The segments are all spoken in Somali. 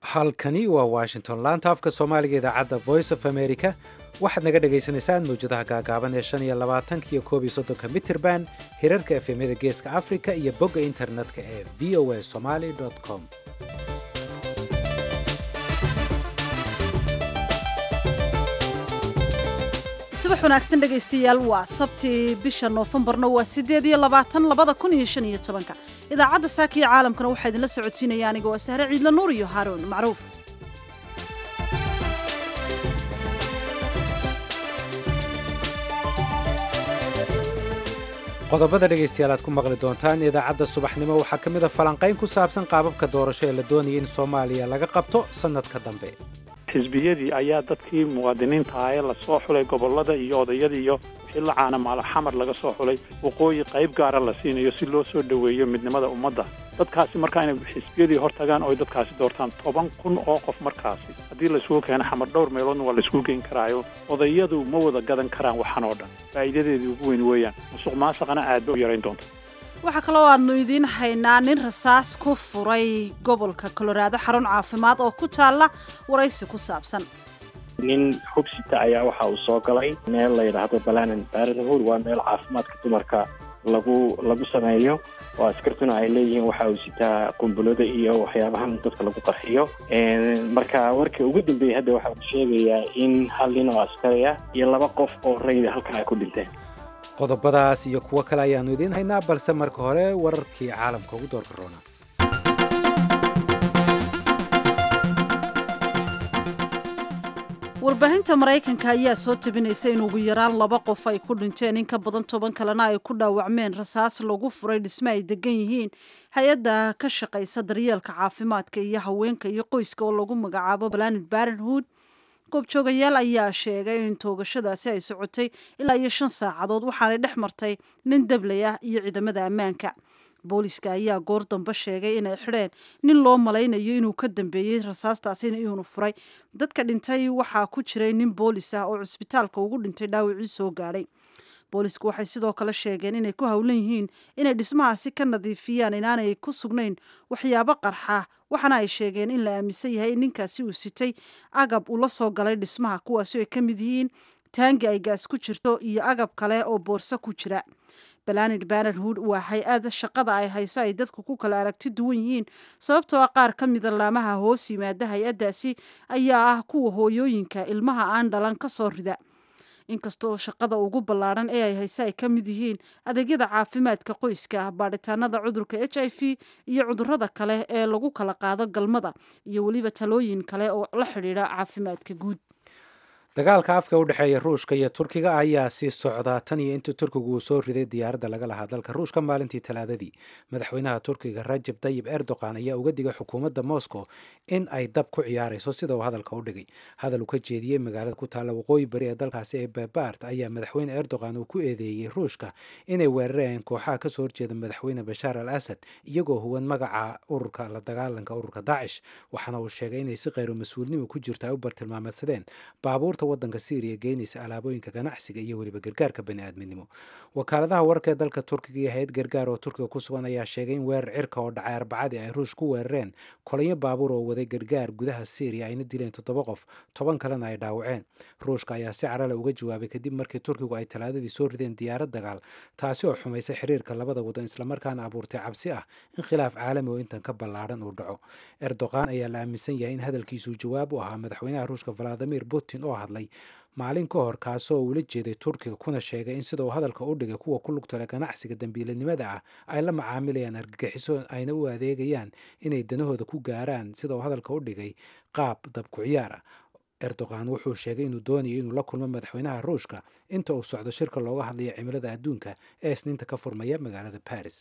halkani waa washington laanta afka soomaaliga idaacadda voice of america waxaad naga dhagaysanaysaan mawjadaha gaagaaban ee shan iyo labaatanka iyo koob iyo soddonka mitrband hirarka efemyada geeska africa iyo bogga internetka ee v o a somaly com subax wanaagsan dhegaystayaal waa sabtii bisha noofembarna waa sideed iyo labaatan labada kun iyo shan iyo tobanka idaacadda saaka iyo caalamkana waxaa idinla socodsiinaya aniga waa sahre ciidla nuur iyo haaroon macruuf qodobada dhegaystayaal aad ku maqli doontaan idaacadda subaxnimo waxaa ka mid a falanqayn ku saabsan qaababka doorasho ee la doonaya in soomaaliya laga qabto sannadka dambe xisbiyadii ayaa dadkii muwaadiniinta ah ee lasoo xulay gobollada iyo odayadii iyo wixii la caana maalo xamar laga soo xulay waqooyi qayb gaara la siinayo si loo soo dhoweeyo midnimada ummadda dadkaasi markaa inay xisbiyadii hor tagaan oo ay dadkaasi doortaan toban kun oo qof markaasi haddii laisugu keeno xamar dhowr meeloodna waa laisugu geyn karaayo odayadu ma wada gadan karaan waxan oo dhan faa'iidadeedii ugu weyn weeyaan musuq maasaqana aad ba u yarayn doonta waxaa kaloo aanu idiin haynaa nin rasaas ku furay gobolka koloraado xarun caafimaad oo ku taalla waraysi ku saabsan nin xubsita ayaa waxa uu soo galay meel la yidhaahdo balanan baranhur waa meel caafimaadka dumarka lagu lagu sameeyo oo askartuna ay leeyihiin waxa uu sitaa qumbulada iyo waxyaabahan dadka lagu qarxiyo marka warka ugu dambeeyey hadda waxa uu sheegayaa in hal nin oo askari ah iyo laba qof oo rayda halkan ay ku dhinteen qodobadaas iyo kuwo kale ayaannu idiin haynaa balse marka hore wararkii caalamka ugu doorka roona warbaahinta maraykanka ayaa soo tabinaysa in ugu yaraan laba qof ay ku dhinteen in ka badan toban kalena ay ku dhaawacmeen rasaas lagu furay dhisme ay degan yihiin hay-adda ka shaqaysa daryeelka caafimaadka iyo haweenka iyo qoyska oo lagu magacaabo planet barenhood goobjoogayaal ayaa sheegay in toogashadaasi ay socotay ilaa iyo shan saacadood waxaanay dhex martay nin dablay ah iyo ciidamada ammaanka booliska ayaa goor dambe sheegay inay xidheen nin loo malaynayo inuu ka dambeeyey rasaastaasina inuunu furay dadka dhintay waxaa ku jiray nin boolis ah oo cisbitaalka ugu dhintay dhaawacii soo gaadhay boolisku waxay sidoo kale sheegeen inay ku howlan yihiin inay dhismahaasi ka nadiifiyaan inaanay ku sugnayn waxyaabo qarxa waxaana ay sheegeen in la aaminsan yahay in ninkaasi uu sitay agab uu la soo galay dhismaha kuwaasi ay ka mid yihiin taangi ay gaas ku jirto iyo agab kale oo boorso ku jira balanid banerhood waa hay-ad shaqada ay hayso ay dadku ku kala aragti duwan yihiin sababtoo ah qaar ka mida laamaha hoos yimaada hay-addaasi ayaa ah kuwa hooyooyinka ilmaha aan dhalan ka soo rida inkastoo shaqada ugu ballaadhan ee ay hayse ay ka mid yihiin adeegyada caafimaadka qoyska baadhitaanada cudurka h i v iyo cudurada kale ee lagu kala qaado galmada iyo weliba talooyin kale oo la xidhiidha caafimaadka guud dagaalka afka u dhexeeya ruushka iyo turkiga ayaa sii socdaa tan iyo intii turkigu uu soo riday diyaaradda laga lahaa dalka ruushka maalintii talaadadii madaxweynaha turkiga rajab tayib erdogan ayaa uga digay xukuumadda moscow in ay dab ku ciyaarayso sida uu hadalka u dhigay hadal uu ka jeediyey magaalada ku taalla waqooyi bari ee dalkaasi ee babart ayaa madaxweyne erdogan uu ku eedeeyey ruushka inay weerarayeen kooxaha kasoo horjeeda madaxweyne bashaar al asad iyagoo huwan magaca ururka la dagaalanka ururka daacish waxaana uu sheegay inay si kheyro mas-uulnimo ku jirto ay u bartilmaameedsadeen baabuurta wadanka syriya geynaysa alaabooyinka ganacsiga iyo weliba gargaarka baniaadminimo wakaaladaha wararka ee dalka turkiga iyo hay-ad gargaar oo turkiga ku sugan ayaa sheegay in weerar cirka oo dhacay arbacadii ay ruush ku weerareen kolanyo baabuur oo waday gargaar gudaha syriya ayna dileen toddoba qof toban kalena ay dhaawaceen ruushka ayaa si carale uga jawaabay kadib markii turkigu ay talaadadii soo rideen diyaarad dagaal taasi oo xumaysay xiriirka labada wadan islamarkaana abuurtay cabsi ah in khilaaf caalami oo intan ka ballaadhan uu dhaco erdogan ayaa la aaminsan yahay in hadalkiisuu jawaab u ahaa madaxweynaha ruushka valadimir putin oo hadlay maalin ka hor kaasoo uula jeeday turkiga kuna sheegay in sida uu hadalka u dhigay kuwa ku lugtale ganacsiga dambiilanimada ah ay la macaamilayaan argagixiso ayna u adeegayaan inay danahooda ku gaaraan sida uu hadalka u dhigay qaab dabku ciyaar ah erdogan wuxuu sheegay inuu doonayo inuu la kulmo madaxweynaha ruushka inta uu socdo shirka looga hadlayo cimilada adduunka ee isniinta ka furmaya magaalada baris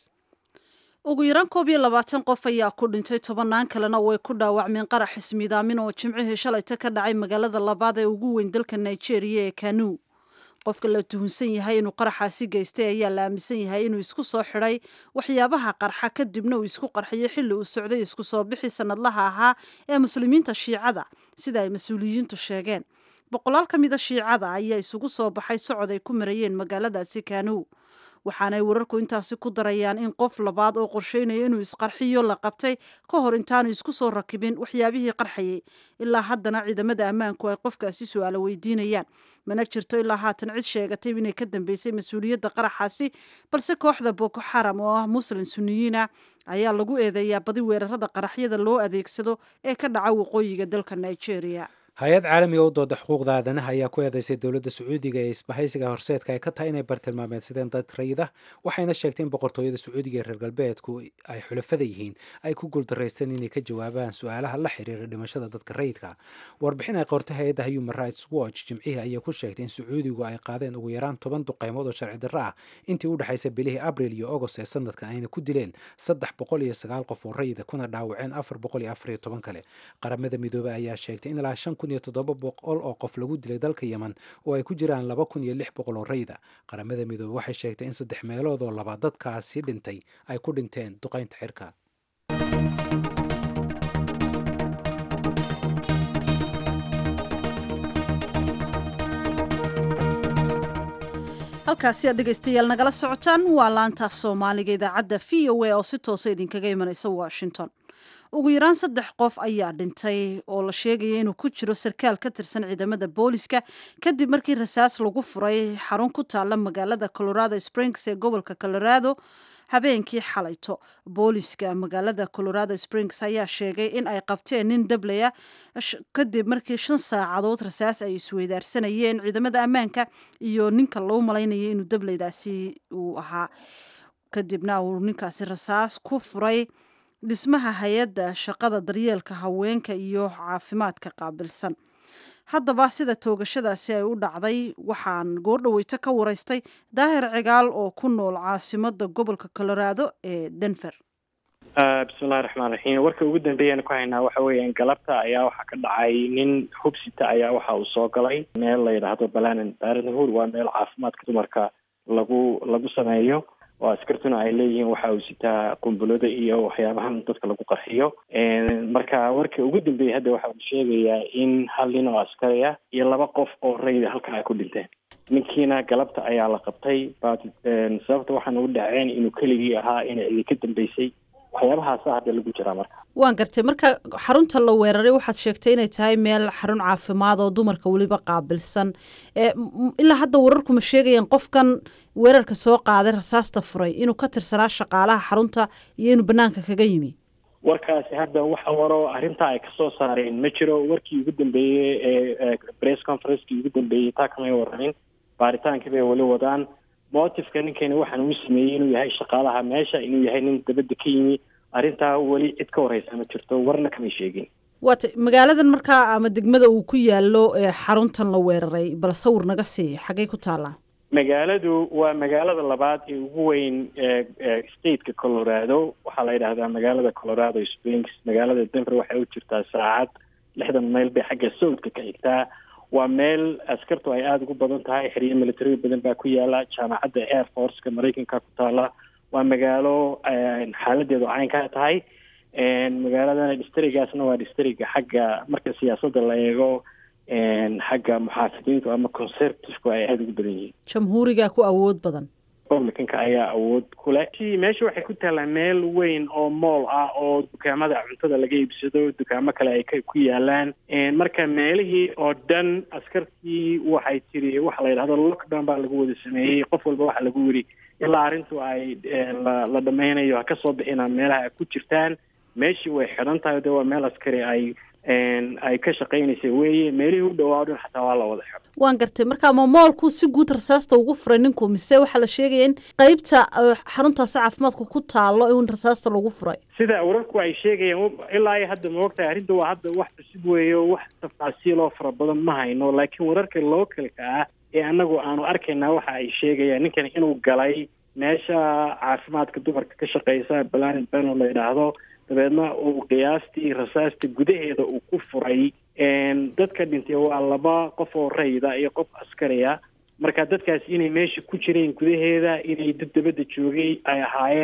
ugu yaraan koob iyo labaatan qof ayaa ku dhintay tobannaan kalena way ku dhaawacmeen qarax ismiidaamin oo jimcihii shalayta ka dhacay magaalada labaad ee ugu weyn dalka nigeria ee kanu qofka la tuhunsan yahay inuu qaraxaasi geystay ayaa la aaminsan yahay inuu isku soo xidhay waxyaabaha qarxa kadibna uu isku qarxiyay xilli uu socday isku soo bixi sanadlaha ahaa ee muslimiinta shiicada sida ay mas-uuliyiintu sheegeen boqolaal ka mida shiicada ayaa isugu soo baxay socod ay ku marayeen magaaladaasi kanow waxaanay wararku intaasi ku darayaan in qof labaad oo qorsheynaya inuu isqarxiyo la qabtay ka hor intaanu isku soo rakibin waxyaabihii qarxayay ilaa haddana ciidamada ammaanku ay qofkaasi su-aalo weydiinayaan mana jirto ilaa haatan cid sheegatay inay ka dambeysay mas-uuliyadda qaraxaasi balse kooxda boko xaram oo ah muslin suniyiina ayaa lagu eedeeyaa badi weerarada qaraxyada loo adeegsado ee ka dhaca waqooyiga dalka nigeria hay-ad caalamiga u dooda xuquuqda aadanaha ayaa ku eedeysay dowladda sacuudiga ee isbahaysiga horseedka ay ka tahay inay bartilmaameedsadeen dad rayida waxayna sheegtay in boqortooyada sacuudiga ee reer galbeedku ay xulafada yihiin ay ku guuldaraysteen inay ka jawaabaan su-aalaha la xiriira dhimashada dadka rayidka warbixin ay qortay hay-adda human rights watch jimcihii ayaa ku sheegtay in sacuudigu ay qaadeen ugu yaraan toban duqeymood oo sharci darro ah intii u dhexaysa bilihii abril iyo agost ee sanadkan ayna ku dileen saddex boqol iyo sagaal qof oo rayida kuna dhaawaceen afar boqol iyo afar iyo toban kale qaramada midoobey ayaa sheegtay in ilaa shan kun iyo toddoba boqol oo qof lagu dilay dalka yemen oo ay ku jiraan laba kun iyo lix boqol oo rayda qaramada midoobe waxay sheegtay in saddex meelood oo laba dadkaasi dhintay ay ku dhinteen duqaynta xirka halkaasi aad dhegaystayaal nagala socotaan waa laantaaf soomaaliga idaacadda v o a oo si toosa idinkaga imanaysa washington ugu yaraan saddex qof ayaa dhintay oo la sheegaya inuu ku jiro sarkaal ka tirsan ciidamada booliska kadib markii rasaas lagu furay xarun ku taala magaalada colorado springs ee gobolka colorado habeenkii xalayto booliska magaalada colorado springs ayaa sheegay in ay qabteen nin dablaya kadib markii shan saacadood rasaas ay isweydaarsanayeen ciidamada ammaanka iyo ninka loo malaynayay inuu dablaydaasi uu ahaa kadibna uu ninkaasi rasaas ku furay dhismaha hay-adda shaqada daryeelka haweenka iyo caafimaadka qaabilsan haddaba sida toogashadaasi ay u dhacday waxaan goordhaweyto ka waraystay daahir cigaal oo ku nool caasimada gobolka colorado ee denver bismillahi raxmaan raxiim warka ugu dambeeyaan ku haynaa waxa weeyaan galabta ayaa waxaa ka dhacay nin hubsita ayaa waxa uu soo galay meel la yidhaahdo balanan baranhood waa meel caafimaadka dumarka lagu lagu sameeyo oo askartuna ay leeyihiin waxa uu sitaa qumbulada iyo waxyaabahan dadka lagu qarxiyo marka warka ugu dambeeyay hadda waxa uu sheegayaa in hal nin oo askari ah iyo laba qof oo rayda halka ay ku dhinteen ninkiina galabta ayaa la qabtay but sababta waxaana u dhaceen inuu keligii ahaa inay cidi ka dambeysay waxyaabahaasa hadda lagu jiraa marka waan gartay marka xarunta la weeraray waxaad sheegtay inay tahay meel xarun caafimaad oo dumarka weliba qaabilsan ilaa hadda wararku ma sheegayaan qofkan weerarka soo qaaday rasaasta furay inuu ka tirsanaa shaqaalaha xarunta iyo inuu banaanka kaga yimi warkaasi hadda waxa waro arrintaa ay kasoo saareen ma jiro warkii ugu dambeeyey ee press conferencekii ugu dambeeyey taa kamay waramin baaritaankii bay weli wadaan motifka ninkani waxaan uu sameeyey inuu yahay shaqaalaha meesha inuu yahay nin dabadda ka yimi arrintaa weli cid ka horeysa ma jirto warna kamay sheegin waata magaaladan markaa ama degmada uu ku yaalo xaruntan la weeraray bal sawir naga sii xaggay ku taallaa magaaladu waa magaalada labaad ee ugu weyn stateka colorado waxaa la yidhaahdaa magaalada colorado springs magaalada denver waxay u jirtaa saacad lixdan mayl bay xagga sawdka ka xigtaa waa meel askartu ay aada ugu badan tahay xeryo military badan baa ku yaala jaamacadda air forceka maraykanka ku taala waa magaalo xaaladeedu caynkaa tahay magaaladana distrigaasna waa distriga xagga marka siyaasadda la eego xagga muxaafidiintu ama conservativku ay aada ugu badan yihiin jamhuuriga ku awood badan republicanka ayaa awood ku leh meesha waxay ku taallaa meel weyn oo mool ah oo dukaamada cuntada laga iibsado dukaamo kale ay ku yaalaan marka meelihii oo dhan askartii waxay tiri waxa la yidhahdo lockdown baa lagu wada sameeyey qof walba waxaa lagu yidhi ilaa arrintu ay la dhameynayo ha ka soo bixina meelaha ay ku jirtaan meeshii way xidhan tahay de waa meel askari ay ay ka shaqaynaysa weeye meelihii u dhawaa dhan xataa waa la wada xidho waan gartay marka ma moolku si guud rasaasta ugu furay ninku mise waxaa la sheegaya in qeybta xaruntaasi caafimaadka ku taalo in rasaasta lagu furay sida wararku ay sheegayaan ilaa iyo hadda ma ogtahay arrinta waa hadda wax cusub weeyo wax tafaasiiloo fara badan ma hayno laakiin wararka localka ah ee anagu aanu arkaynaa waxa ay sheegayaan ninkan inuu galay meesha caafimaadka dumarka ka shaqeysa balanin beno la yidhaahdo dabeedna uu qiyaastii rasaasta gudaheeda uu ku furay dadka dhintay waa laba qof oo rayda iyo qof askariya marka dadkaasi inay meesha ku jireen gudaheeda inay dad dabadda joogay ay ahaayeen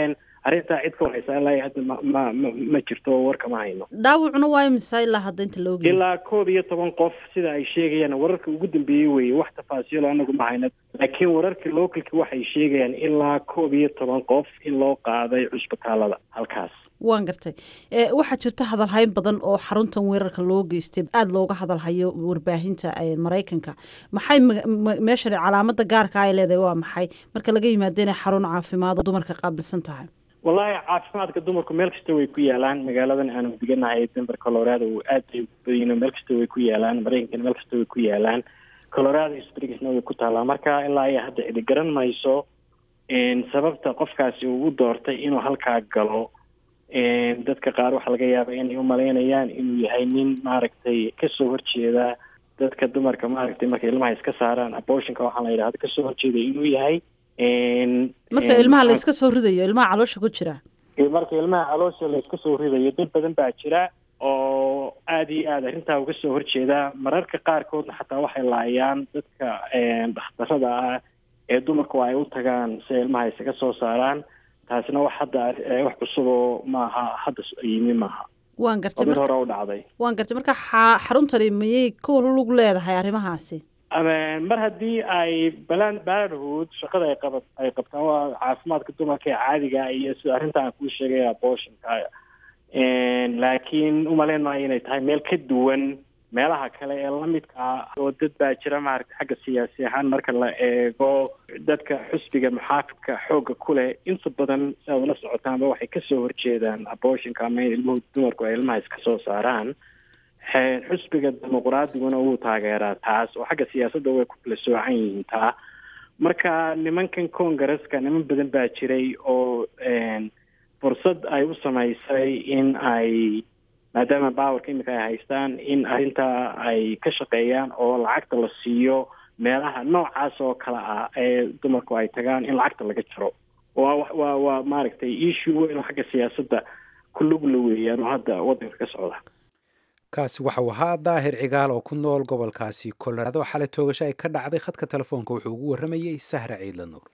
arrintaa cid ka wareysa ilaa hadda ma ma ma ma jirto warka ma hayno dhaawacuna waa imisa ilaa hadda inta la ogyahay ilaa koob iyo toban qof sida ay sheegayaan wararka ugu dambeeyey weye wax tafaasiilo anagu ma hayno laakiin wararka localki waxay sheegayaan ilaa koob iyo toban qof in loo qaaday cusbitaalada halkaas waan gartay waxaa jirta hadalhayn badan oo xaruntan weerarka loo geystay aada looga hadalhayo warbaahinta maraykanka maxay meeshan calaamada gaarka ay leedahay waa maxay marka laga yimaado inay xarun caafimaad oo dumarka qaabilsan tahay wallaahi caafimaadka dumarku meel kasta way ku yaalaan magaaladan aanu deganahay denver colorado aad bay badino meel kasta way ku yaalaan maraykankana meel kasta way ku yaalaan colorado springsna way ku taallaa marka ilaa iyo hadda cidi garan mayso sababta qofkaasi uu u doortay inuu halkaa galo dadka qaar waxaa laga yaaba inay umalaynayaan inuu yahay nin maaragtay kasoo horjeeda dadka dumarka maaragtay markay ilmaha iska saaraan abortionka waxaa la yidhahda kasoo horjeeda inuu yahay marka ilmaha la iska soo ridayo ilmaha caloosha ku jira marka ilmaha caloosha la iska soo ridayo dad badan baa jira oo aada iyo aada arrintaa uga soo horjeeda mararka qaarkoodna xataa waxay laayaan dadka dhakhtarada ah ee dumarku ay u tagaan si ilmaha isaga soo saaraan taasina wax hadda wax cusuboo maaha hadda yimi maaha waan gartay mid hore u dhacday waan gartay marka xaruntani mayay ku lug leedahay arrimahaasi mar haddii ay balan balanhood shaqada ay qaba ay qabtaan waa caafimaadka dumarka ee caadiga iyo sida arrinta aan kuu sheegay abortionka laakiin umaleyn maayo inay tahay meel ka duwan meelaha kale ee lamidka ah oo dad baa jira maaragtay xagga siyaasi ahaan marka la eego dadka xusbiga muxaafidka xoogga ku leh inta badan si aad ula socotaanba waxay kasoo horjeedaan abortionka ama in ilmuhu dumarku ay ilmaha iska soo saaraan xusbiga dimuqraadiguna wuu taageeraa taas oo xagga siyaasadda way ku kala soocan yihiin taa marka nimankan congaresska niman badan baa jiray oo fursad ay u samaysay in ay maadaama bawarka imika ay haystaan in arrintaa ay ka shaqeeyaan oo lacagta la siiyo meelaha noocaas oo kale ah ee dumarku ay tagaan in lacagta laga jaro waa waa waa maaragtay issue weyn oo xagga siyaasadda ku lugla weeyaan oo hadda waddanka ka socda kaasi waxau ahaa daahir cigaal oo ku nool gobolkaasi colorado xalay toogasho ay ka dhacday khadka telefoonka wuxuu ugu warramayey sahra ciidla nuur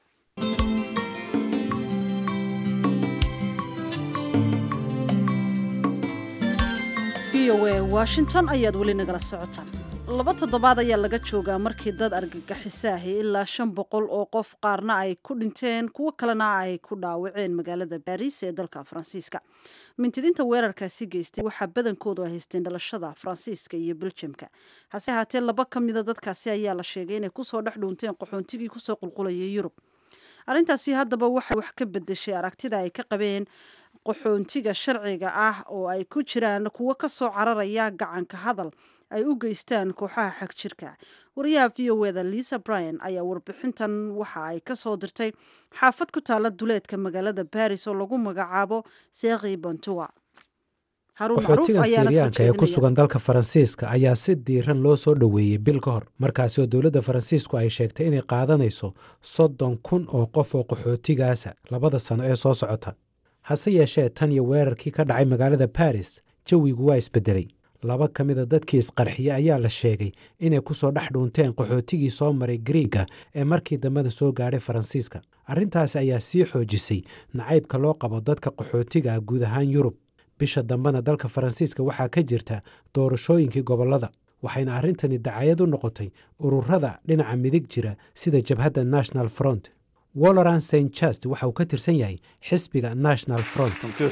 v o a washington ayaad weli nagala socotaan laba toddobaad ayaa laga joogaa markii dad argagixisaahi ilaa shan boqol oo qof qaarna ay ku dhinteen kuwo kalena ay ku dhaawaceen magaalada baariis ee dalka faransiiska mintidinta weerarkaasi geystay waxaa badankoodu ay haysteen dhalashada faransiiska iyo beljamka hase ahaatee laba ka mida dadkaasi ayaa la sheegay inay kusoo dhex dhuunteen qaxoontigii kusoo qulqulayay yurub arrintaasi haddaba waxay wax ka bedeshay aragtida ay ka qabeen qaxoontiga sharciga ah oo ay ku jiraan kuwo ka soo cararaya gacanka hadal ay u geystaan kooxaha xag jirka wariyaha v o eda lisa bryan ayaa warbixintan waxa ay ka soo dirtay xaafad ku taala duleedka magaalada baris oo lagu magacaabo seekhi bantua qaxootiga siiriyaanka ee ku sugan dalka faransiiska ayaa si diiran loo soo dhoweeyey bil ka hor markaasi oo dowladda faransiisku ay sheegtay inay qaadanayso soddon kun oo qof oo qaxootigaasa labada sano ee soo socota hase yeeshee tan iyo weerarkii ka dhacay magaalada baris jawigu waa isbedelay laba ka mida dadkii isqarxiye ayaa la sheegay inay ku soo dhex dhuunteen qaxootigii soo maray griiga ee markii dambena soo gaadhay faransiiska arrintaasi ayaa sii xoojisay nacaybka loo qabo dadka qaxootiga ah guud ahaan yurub bisha dambena dalka faransiiska waxaa ka jirta doorashooyinkii gobollada waxayna arrintani dacayad u noqotay ururada dhinaca midig jira sida jabhadda national front woloran st just waxa uu ka tirsan yahay xisbiga national front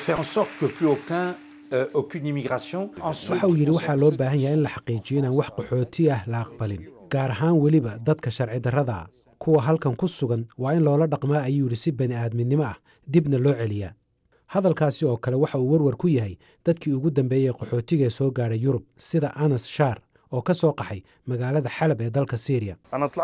waxa uu yidhi waxaa loo baahan yahay in la xaqiijiyo inaan wax qaxooti ah la aqbalin gaar ahaan weliba dadka sharci darrada ah kuwa halkan ku sugan waa in loola dhaqmaa ayuu yidhi si bani aadminimo ah dibna loo celiyaa hadalkaasi oo kale waxa uu warwar ku yahay dadkii ugu dambeeyey qaxootigaee soo gaadhay yurub sida anas shaar oo ka soo qaxay magaalada xalab ee dalka siiriya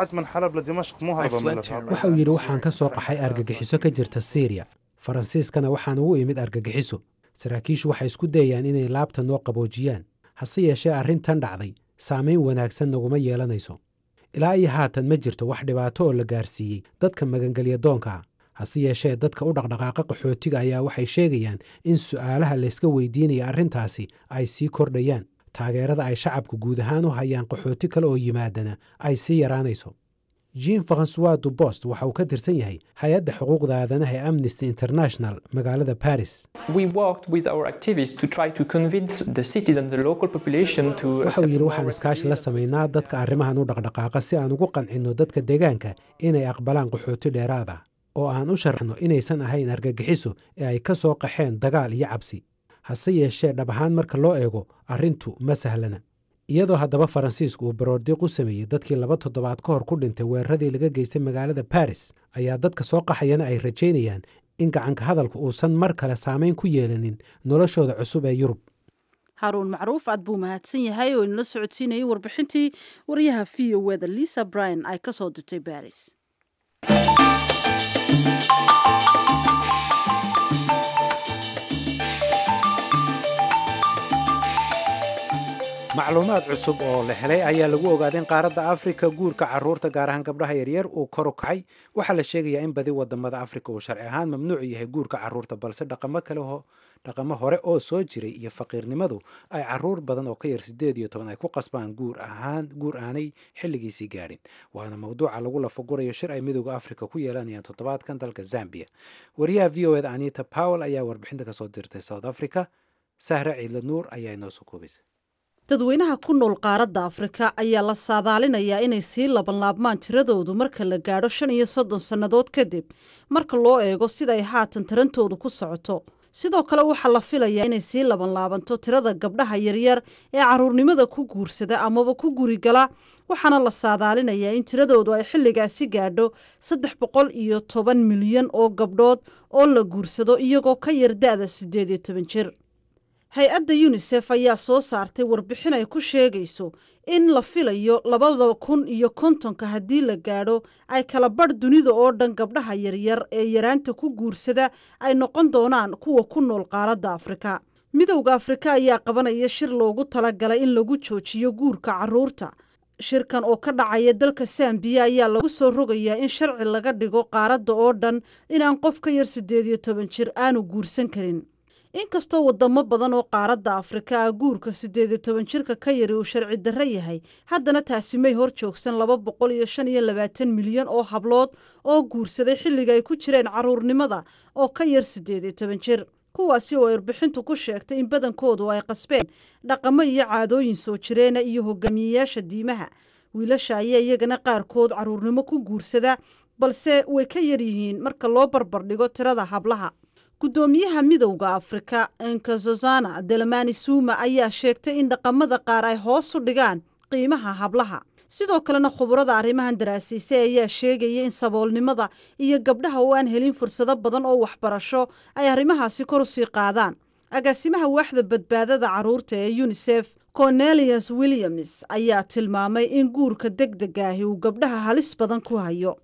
waxa uu yidhi waxaan ka soo qaxay argagixiso ka jirta siiriya faransiiskana waxaan ugu imid argagixiso saraakiishu waxay isku dayayaan inay laabta noo qaboojiyaan hase yeeshee arrintan dhacday saamayn wanaagsan naguma yeelanayso ilaa iyo haatan ma jirto wax dhibaato oo la gaarsiiyey dadka magangelya doonka ah hase yeeshee dadka u dhaqdhaqaaqa qaxootiga ayaa waxay sheegayaan in su'aalaha layska weydiinaya arrintaasi ay sii kordhayaan taageerada ay shacabku guud ahaan u hayaan qaxooti kale oo yimaadana ay sii yaraanayso jean francois dubost waxa uu ka tirsan yahay hay-adda xuquuqda aadanaha ee amnesty international magaalada paris waxa uu yidhi waxaan iskaashi la samaynaa dadka arrimahan u dhaqdhaqaaqa si aan ugu qancinno dadka deegaanka inay aqbalaan qaxooti dheeraad ah oo aan u sharaxno inaysan ahayn argagixiso ee ay ka soo qaxeen dagaal iyo cabsi hase yeeshee dhab ahaan marka loo eego arrintu ma sahlana iyadoo haddaba faransiisku uu baroordiiq u sameeyey dadkii laba toddobaad ka hor ku dhintay weeraradii laga geystay magaalada baris ayaa dadka soo qaxayana ay rajaynayaan in gacanka hadalku uusan mar kale saamayn ku yeelanin noloshooda cusub ee yurub haruun macruuf aad buu mahadsan yahay oo inala socodsiinayay warbixintii waryaha v o eda lisa bryan ay ka soo dirtay baris macluumaad cusub oo la helay ayaa lagu ogaaday in qaaradda afrika guurka caruurta gaar ahaan gabdhaha yaryar uu kor u kacay waxaa la sheegayaa in badi wadamada afrika uu sharci ahaan mamnuuc yahay guurka caruurta balse dhaqamo kale dhaqamo hore oo soo jiray iyo faqiirnimadu ay caruur badan oo ka yar sideed iyo toban ay ku qasbaan guur ahaan guur aanay xilligiisii gaadhin waana mawduuca lagu lafagurayo shir ay midooda afrika ku yeelanayaan toddobaadkan dalka zambia wariyaha v o eda anita powell ayaa warbixinta kasoo dirtay south africa sahre ciidla nuur ayaa inoo soo koobaysa dadweynaha ku nool qaaradda afrika ayaa la saadaalinayaa inay sii labanlaabmaan tiradoodu marka la gaadho shan iyo soddon sannadood kadib marka loo eego sida ay haatan tarantoodu ku socoto sidoo kale waxaa la filayaa inay sii labanlaabanto tirada gabdhaha yaryar ee caruurnimada ku guursada amaba ku gurigala waxaana la saadaalinayaa in tiradoodu ay xilligaasi gaadho saddex boqol iyo toban milyan oo gabdhood oo la guursado iyagoo ka yar da-da siddeed iyo toban jir hay-adda yunisef ayaa soo saartay warbixin ay ku sheegayso in la filayo labada kun iyo kontonka haddii la gaadho ay kala badh dunida oo dhan gabdhaha yaryar ee yaraanta ku guursada ay noqon doonaan kuwa ku nool qaaradda afrika midowda afrika ayaa qabanaya shir loogu talagalay in lagu joojiyo guurka caruurta shirkan oo ka dhacaya dalka sambiya ayaa lagu soo rogayaa in sharci laga dhigo qaaradda oo dhan inaan qof ka yar siddeed iyo toban jir aanu guursan karin inkastoo wadamo badan oo qaaradda afrika ah guurka siddeed iyo toban jirka ka yari uu sharci darro yahay haddana taasi may hor joogsan laba boqol iyo shan iyo labaatan milyan oo hablood oo guursaday xilliga ay ku jireen caruurnimada oo ka yar siddeed iyo toban jir kuwaasi oo erbixintu ku sheegtay in badankoodu ay qasbeen dhaqamo iyo caadooyin soo jireena iyo hogaamiyeyaasha diimaha wiilasha ayaa iyagana qaarkood caruurnimo ku guursada balse way ka yaryihiin marka loo barbardhigo tirada hablaha guddoomiyaha midowda afrika enkazozana delamani suuma ayaa sheegtay in dhaqamada qaar ay hoos u dhigaan qiimaha hablaha sidoo kalena khubarada arrimahan daraasiisay ayaa sheegaya in saboolnimada iyo gabdhaha oo aan helin fursado badan oo waxbarasho ay arrimahaasi kor usii qaadaan agaasimaha waaxda badbaadada caruurta ee yunisef cornelius williams ayaa tilmaamay in guurka deg degaahi uu gabdhaha halis badan ku hayo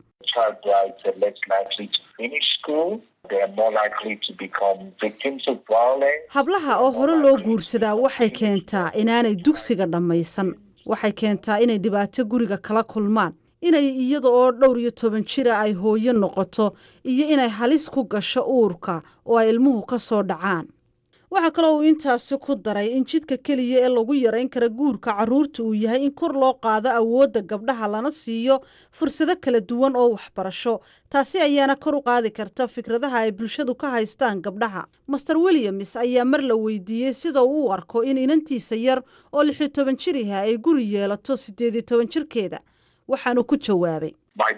hablaha oo hore loo guursadaa waxay keentaa inaanay dugsiga dhammaysan waxay keentaa inay dhibaato guriga kala kulmaan inay iyada oo dhowr iyo toban jira ay hooyo noqoto iyo inay halis ku gasho uurka oo ay ilmuhu ka soo dhacaan waxaa kaloo uu intaasi ku daray in jidka keliya ee lagu yarayn kara guurka caruurta uu yahay in kor loo qaado awoodda gabdhaha lana siiyo fursado kala duwan oo waxbarasho taasi ayaana kor u qaadi karta fikradaha ay bulshadu ka haystaan gabdhaha master williams ayaa mar la weydiiyey sida uu u arko in inantiisa yar oo lixiyo toban jir yaha ay guri yeelato siddeed iyo toban jirkeeda waxaanu ku jawaabay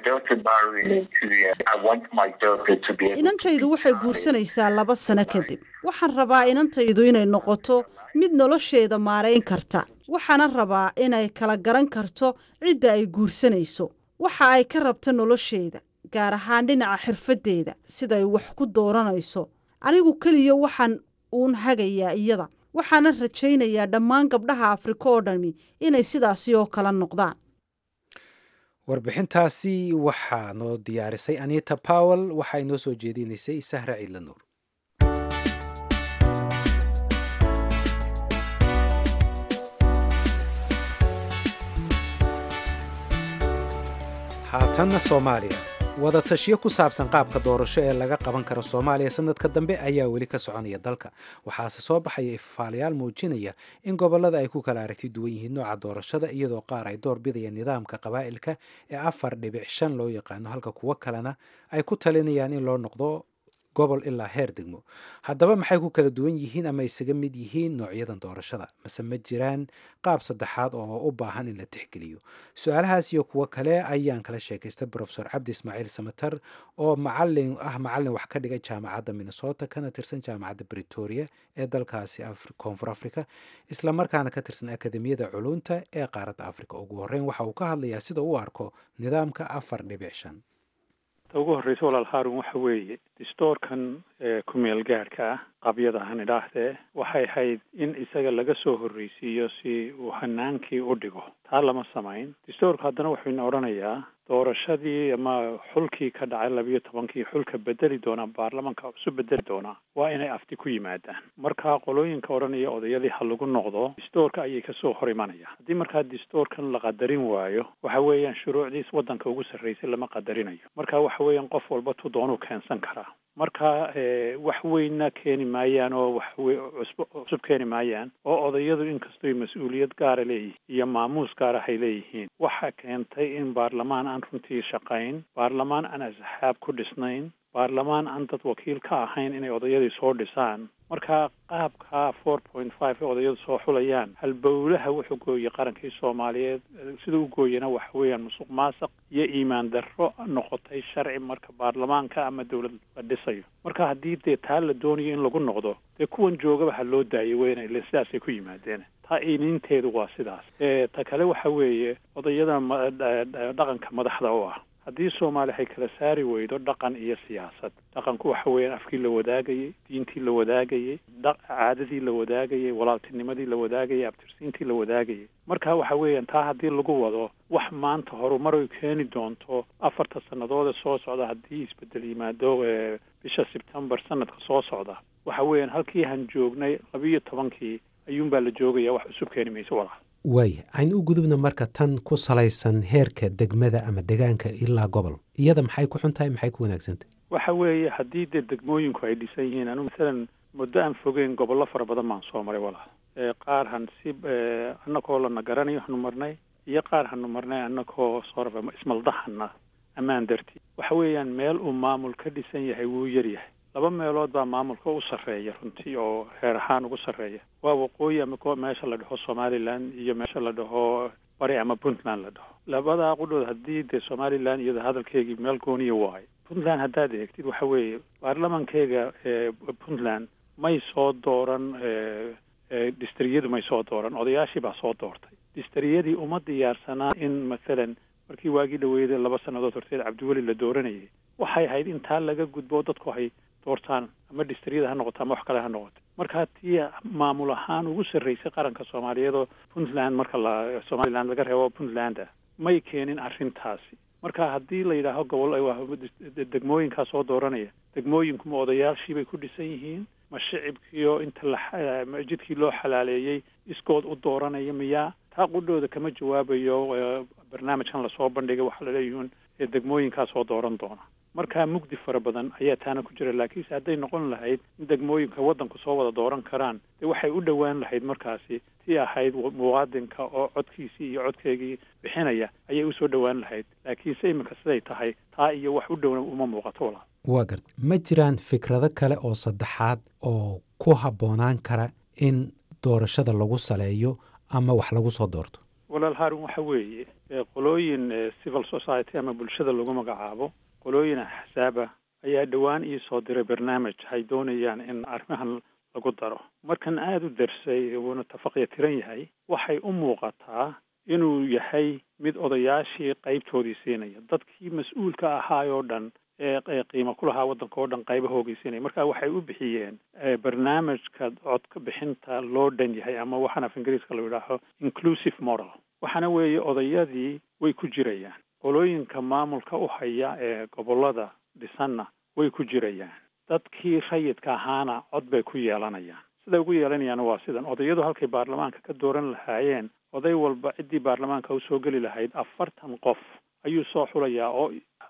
inantaydu waxay guursanaysaa laba sano kadib waxaan rabaa inantaydu inay noqoto mid nolosheeda maarayn karta waxaana rabaa inay kala garan karto cidda ay guursanayso waxa ay ka rabto nolosheeda gaar ahaan dhinaca xirfaddeeda siday wax ku dooranayso anigu keliya waxaan uun hagayaa iyada waxaana rajaynayaa dhammaan gabdhaha afrika oo dhami inay sidaasi oo kala noqdaan warbixintaasi waxaa noo diyaarisay anita powell waxaa inoo soo jeedinaysay sahra ciidla nuur haatanna soomaaliya wadatashiyo ku saabsan qaabka doorasho ee laga qaban karo soomaaliya sanadka dambe ayaa weli ka soconaya dalka waxaase soo baxaya ifafaalayaal muujinaya in gobolada ay ku kala aragti duwan yihiin nooca doorashada iyadoo qaar ay door bidayaan nidaamka qabaa'ilka ee afar dhibic shan loo yaqaano halka kuwo kalena ay ku talinayaan in loo noqdo gobol ilaa heer degmo haddaba maxay ku kala duwan yihiin ama isaga mid yihiin noocyadan doorashada mase ma jiraan qaab saddexaad oo u baahan in la tixgeliyo su-aalahaas iyo kuwo kale ayaan kala sheekaystay profesor cabdi ismaaciil samatar oo macalin ah macalin wax ka dhigay jaamacadda minnesota kana tirsan jaamacadda britoria ee dalkaasi koonfur africa islamarkaana ka tirsan akademiyada culunta ee qaaradda africa ugu horreyn waxa uu ka hadlayaa sida u arko nidaamka afar dhibic shan ta ugu horreysa walaal haarun waxa weeye distoorkan ku-meel gaadhka ah qabyada han idhaahdee waxay ahayd in isaga laga soo horreysiiyo si uu hanaankii u dhigo taa lama samayn distoorku haddana wuxuuna odhanayaa doorashadii ama xulkii ka dhacay labiyo tobankii xulka bedeli doonaa baarlamanka isu bedeli doonaa waa inay afti ku yimaadaan markaa qolooyinka odhanaya odayadii ha lagu noqdo distoorka ayay kasoo hor imanayaan haddii markaa distoorkan la qadarin waayo waxa weeyaan shuruucdiis waddanka ugu sarreysay lama qadarinayo marka waxa weeyaan qof walba tu doonuu keensan karaa marka wax weynna keeni maayaan oo wax cusb cusub keeni maayaan oo odayadu inkastoy mas-uuliyad gaara leeyihiin iyo maamuus gaara hay leeyihiin waxa keentay in baarlamaan aan runtii shaqayn baarlamaan aan asxaab ku dhisnayn baarlamaan aan dad wakiil ka ahayn inay odayadii soo dhisaan marka qaabka four point five ee odayadu soo xulayaan halbowlaha wuxuu gooyey qarankii soomaaliyeed sida u gooyana waxa weeyaan musuq maasaq iyo iimaan darro noqotay sharci marka baarlamaanka ama dawlad la dhisayo marka haddii dee taa la doonayo in lagu noqdo dee kuwan joogaba ha loo daayay weyna ile sidaasay ku yimaadeen taa ininteedu waa sidaas ta kale waxa weeye odayada dhaqanka madaxda u ah haddii soomaali ay kala saari weydo dhaqan iyo siyaasad dhaqanku waxa weeyaan afkii la wadaagayey diintii la wadaagayey caadadii la wadaagayey walaaltinimadii la wadaagayey abtirsiintii la wadaagayey marka waxa weeyaan taa haddii lagu wado wax maanta horumar ay keeni doonto afarta sannadoode soo socda haddii isbedel yimaado bisha sebtembar sanadka soo socda waxa weeyaan halkii han joognay labiiyo tobankii ayuunbaa la joogaya wax cusub keeni mayso walaal waaya aynu u gudubna marka tan ku salaysan heerka degmada ama degaanka ilaa gobol iyada maxay ku xun tahay maxay ku wanaagsantahay waxa weeye haddii dee degmooyinku ay dhisan yihiin anu masalan muddo aan fogeyn gobollo fara badan baan soo maray walaal qaar han si annagoo lana garanayo hanu marnay iyo qaar hanu marnay annagoo sooraba ismaldahana ammaan dartii waxa weeyaan meel uu maamul ka dhisan yahay wuu yar yahay laba meelood baa maamulka u sarreeya runtii oo heer ahaan ugu sarreeya waa waqooyi ama meesha la dhaho somaliland iyo meesha la dhaho bari ama puntland la dhaho labadaa qudhood haddii dee somaliland iyada hadalkeygii meel gooniya waayo puntland haddaad eegtid waxa weeye baarlamankeyga puntland may soo dooran distriyadu may soo dooran odayaashii baa soo doortay distriyadii uma diyaarsanaa in mathalan markii waagii dhaweeyday laba sannadood horteed cabdiweli la dooranayay waxay ahayd in taa laga gudbo dadku hay doortaan ama distriyada ha noqoto ama wax kale ha noqoto marka tii maamul ahaan ugu sarreysay qaranka soomaaliyeed oo puntland marka la somaliland laga reebo puntland may keenin arrintaasi marka haddii la yidhaaho gobol degmooyinkaa soo dooranaya degmooyinkuma odayaashii bay ku dhisan yihiin ma shicibkiio inta la jidkii loo xalaaleeyey iskood u dooranaya miyaa taa qudhooda kama jawaabayo barnaamijkan lasoo bandhigay waxaa laleeyihiin degmooyinkaa soo dooran doona markaa mugdi fara badan ayaa taana ku jira laakiinse hadday noqon lahayd in degmooyinka waddanku soo wada dooran karaan dee waxay u dhowaan lahayd markaasi tii ahayd muwaadinka oo codkiisii iyo codkeygii bixinaya ayay usoo dhowaan lahayd laakiinse iminka siday tahay taa iyo wax u dhowna uma muuqato walaa waa garta ma jiraan fikrado kale oo saddexaad oo ku habboonaan kara in doorashada lagu saleeyo ama wax lagu soo doorto walaal haarun waxa weeye qolooyin civil society ama bulshada lagu magacaabo qolooyin axsaaba ayaa dhowaan ii soo diray barnaamij ay doonayaan in arrimahan lagu daro markan aada u darsay wuuna tafaqya tiran yahay waxay u muuqataa inuu yahay mid odayaashii qaybtoodii siinaya dadkii mas-uulka ahaayoo dhan ee qiimo ku lahaa waddanka oo dhan qaybahoogii siinaya marka waxay u bixiyeen barnaamijka codka bixinta loo dhan yahay ama waxaan af ingiriiska la yidhaaho inclusive moral waxaana weeye odayadii way ku jirayaan qolooyinka maamulka u haya ee gobollada dhisanna way ku jirayaan dadkii rayidka ahaana cod bay ku yeelanayaan siday ugu yeelanayaana waa sidan odayadu halkay baarlamaanka ka dooran lahaayeen oday walba ciddii baarlamaanka usoo geli lahayd afartan qof ayuu soo xulayaa oo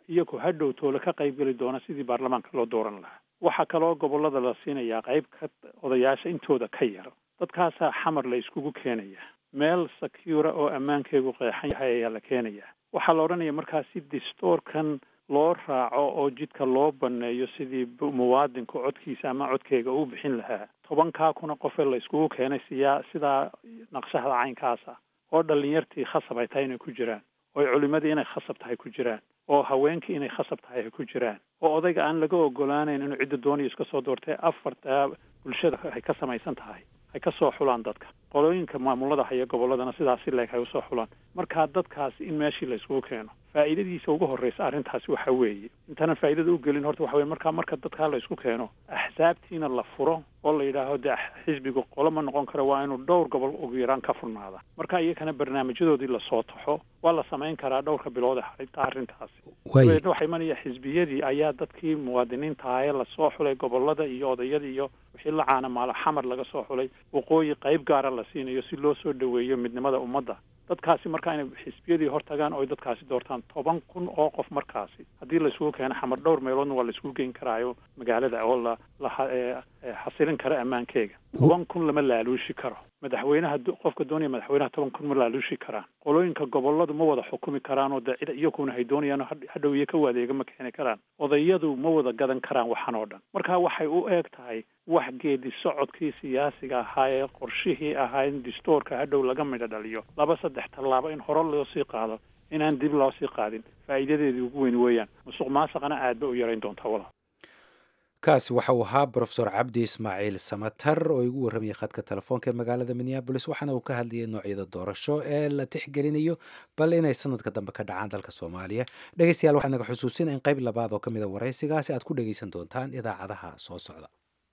iyagu hadhow toole ka qaybgeli doona sidii baarlamaanka loo dooran lahaa waxaa kaloo gobollada la siinayaa qayb ka odayaasha intooda ka yar dadkaasaa xamar la iskugu keenaya meel secura oo ammaankeegu qeexan yahay ayaa la keenaya waxaa la odhanaya markaa si distoorkan loo raaco oo jidka loo baneeyo sidii muwaadinku codkiisa ama codkeega u bixin lahaa tobankaa kuna qofe la iskugu keenay siyaa sidaa naqshahda caynkaasa oo dhalinyartii khasab ay tahay inay ku jiraan oo culimadii inay khasab tahay ku jiraan oo haweenkii inay khasab tahay ay ku jiraan oo odayga aan laga ogolaanayn inuu cidda doonayo iska soo doortay afarta bulshada ay ka samaysan tahay ay ka soo xulaan dadka qolooyinka maamulada haya gobolladana sidaasi leeg ay usoo xulaan markaa dadkaasi in meeshii la iskugu keeno faa'iidadiisa ugu horreysa arrintaasi waxa weeye intaanan faa'iidada u gelin horta waxa weye markaa marka dadkaa la isku keeno axsaabtiina la furo oo la yidhaaho dee xisbigu qolo ma noqon karo waa inuu dhowr gobol ugu yaraan ka furnaada marka iyakana barnaamijyadoodii lasoo taxo waa la samayn karaa dhowrka bilood ee xarinta arrintaasi dabeedna waxaa imanaya xisbiyadii ayaa dadkii muwaadiniinta ah ee lasoo xulay gobolada iyo odayadii iyo wixii la caana maalo xamar laga soo xulay waqooyi qayb gaara la siinayo si loo soo dhoweeyo midnimada ummadda dadkaasi markaa inay xisbiyadii hortagaan oo dadkaasi doortaan toban kun oo qof markaasi haddii la isugu keeno xamar dhowr meeloodna waa la isugu geyn karaayo magaalada oo la la xasilin karo ammaankeega toban kun lama laaluushi karo madaxweynaha qofka doonaya madaxweynaha toban kun ma laaluushi karaan qolooyinka goboladu ma wada xukumi karaan oo dee cid iyakuna hay doonayaan hadhow iyo ka waadeega ma keeni karaan odayadu ma wada gadan karaan waxan oo dhan marka waxay u eeg tahay wax geedi socodkii siyaasiga ahaa ee qorshihii ahaa in distoorka hadhow laga midho dhaliyo laba saddex tallaabo in hore loo sii qaado inaan dib loo sii qaadin faa'iidadeedii ugu weyn weeyaan musuq maasaqana aad ba u yarayn doontaa walaal kaasi waxa uu ahaa brofesor cabdi ismaaciil samatar oo igu warramayay khadka telefoonka ee magaalada minneabolis waxaana uu ka hadlayay noocyada doorasho ee la tixgelinayo bal inay sanadka dambe ka dhacaan dalka soomaaliya dhegeystayaal waxaa naga xusuusina in qayb labaad oo ka mid a waraysigaasi aad ku dhegeysan doontaan idaacadaha soo socda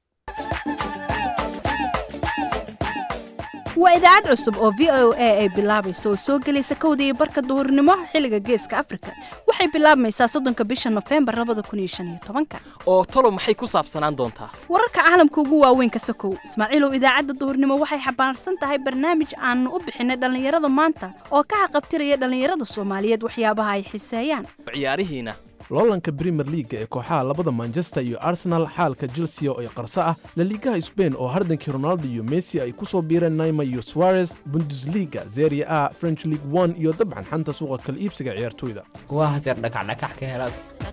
waa idaacad cusub oo v o a ay bilaabayso oo soo gelaysa kowda iyo barka duhurnimo xilliga geeska afrika waxay bilaabmaysaa soddonka bisha nofembar labada kun iyo shan iyo tobanka oo talo maxay ku saabsanaan doontaa wararka caalamka ugu waaweyn ka sokow ismaaciilow idaacadda duhurnimo waxay xambaarsan tahay barnaamij aanu u bixinay dhallinyarada maanta oo ka haqabtiraya dhallinyarada soomaaliyeed waxyaabaha ay xiseeyaan ciyaarihiina loolanka brimer liaga ee kooxaha labada manchester iyo arsenal xaalka chelsea oo ay qarso ah laliigaha sbain oo hardankii ronaldo iyo messi ay ku soo biireen naima iyo suarez bundesliga zeria a french league one iyo dabcan xanta suuqa kala iibsiga ciyaartoyda waa haseer dhakacdhakax ka helaad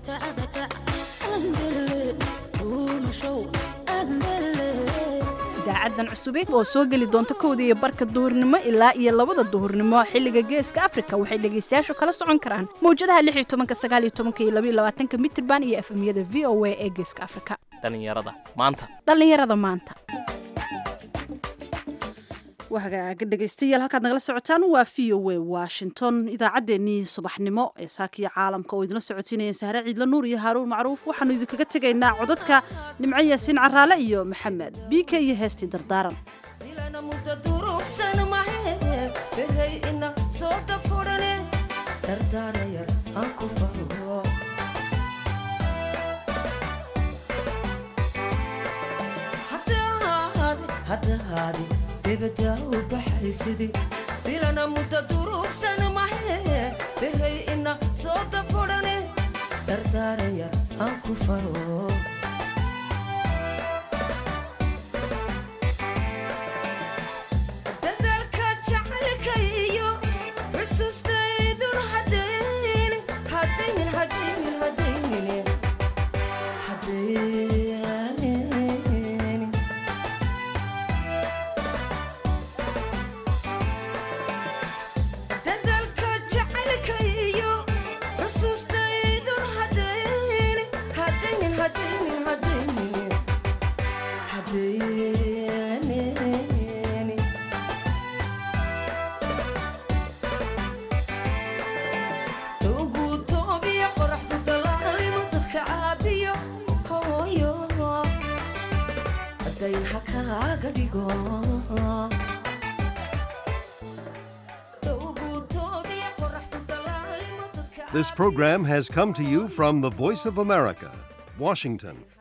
idaacadan cusubeed oo soo geli doonta kowda iyo barka duhurnimo ilaa iyo labada duhurnimo xilliga geeska afrika waxay dhegaystayaashu kala socon karaan mawjadaha lix iyo tobanka sagaal iyo tobanka iyo laba iyo labaatanka mitirban iyo efemyada v o a ee geeska afrika dhallinyarada maanta dhallinyarada maanta wahagaaga dhegaystayaal halkaad nagala socotaan waa v o a washington idaacaddeenii subaxnimo ee saakiya caalamka oo idinla socotiinayeen sahre ciidla nuur iyo haaruun macruuf waxaanu idinkaga tegaynaa codadka nimco yaasiin caraale iyo maxamed biike iyo heestii dardaaran debada u baxaysidi dilana mudda durugsan mahe beray ina soo dafurane dardaaraya aan ku faro dadalka jacaylka iyo xusuustaydun hadaynin hadaynin hadaynin hadaynin hadaynin dadalka jacaylka iyo xusuustaydun hadaynin hadaynin hadaynin hadaynin hadaynin ugu toobiya qoraxdu dalaalimo dadka caabiyo hooyo hadayn ha kaaga dhigo This program has come to you from the Voice of America, Washington.